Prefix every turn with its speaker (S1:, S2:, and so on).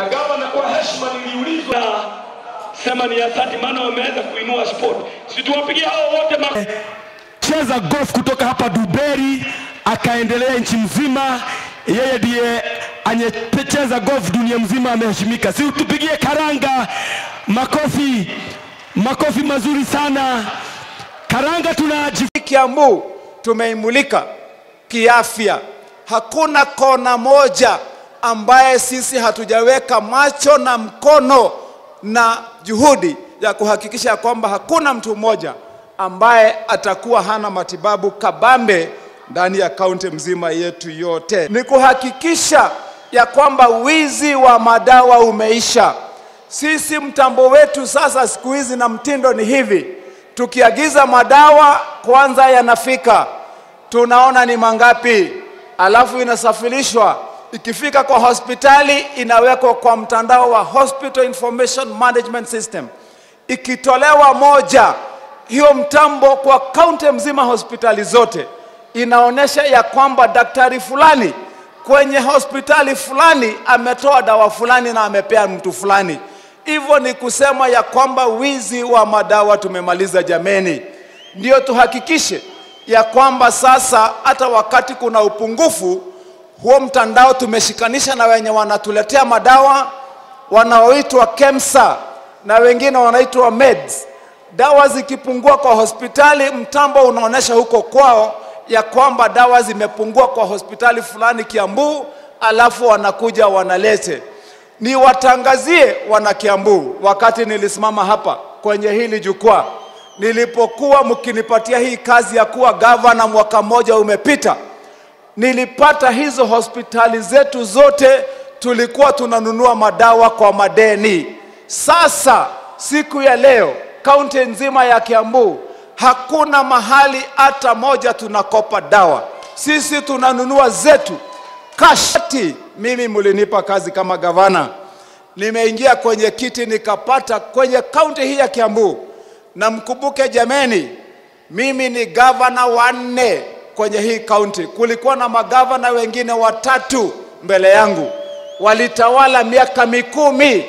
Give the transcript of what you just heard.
S1: gavana, kwa heshima niliulizwa sema ni asante, maana wameweza kuinua sport. Situwapigie hao wote ma
S2: cheza golf kutoka hapa Duberi akaendelea nchi mzima. Yeye ndiye anyecheza golf dunia mzima, ameheshimika. Si tupigie Karanga makofi, makofi mazuri sana. Karanga tunaji
S3: Kiambu tumeimulika kiafya. Hakuna kona moja ambaye sisi hatujaweka macho na mkono na juhudi ya kuhakikisha ya kwamba hakuna mtu mmoja ambaye atakuwa hana matibabu kabambe ndani ya kaunti mzima yetu yote. Ni kuhakikisha ya kwamba wizi wa madawa umeisha. Sisi mtambo wetu sasa siku hizi na mtindo ni hivi, tukiagiza madawa kwanza yanafika, tunaona ni mangapi, alafu inasafirishwa, ikifika kwa hospitali inawekwa kwa mtandao wa Hospital Information Management System. Ikitolewa moja, hiyo mtambo kwa kaunti mzima hospitali zote inaonyesha ya kwamba daktari fulani kwenye hospitali fulani ametoa dawa fulani na amepea mtu fulani. Hivyo ni kusema ya kwamba wizi wa madawa tumemaliza jameni. Ndio tuhakikishe ya kwamba sasa hata wakati kuna upungufu, huo mtandao tumeshikanisha na wenye wanatuletea madawa wanaoitwa KEMSA na wengine wanaitwa meds. Dawa zikipungua kwa hospitali, mtambo unaonyesha huko kwao ya kwamba dawa zimepungua kwa hospitali fulani Kiambu, alafu wanakuja wanalete. Niwatangazie wana Kiambu, wakati nilisimama hapa kwenye hili jukwaa, nilipokuwa mkinipatia hii kazi ya kuwa gavana, mwaka mmoja umepita, nilipata hizo hospitali zetu zote tulikuwa tunanunua madawa kwa madeni. Sasa siku ya leo kaunti nzima ya Kiambu hakuna mahali hata moja tunakopa dawa, sisi tunanunua zetu cash. Mimi mlinipa kazi kama gavana, nimeingia kwenye kiti nikapata kwenye kaunti hii ya Kiambu, na mkumbuke jameni, mimi ni gavana wa nne kwenye hii kaunti. Kulikuwa na magavana wengine watatu mbele yangu, walitawala miaka mikumi.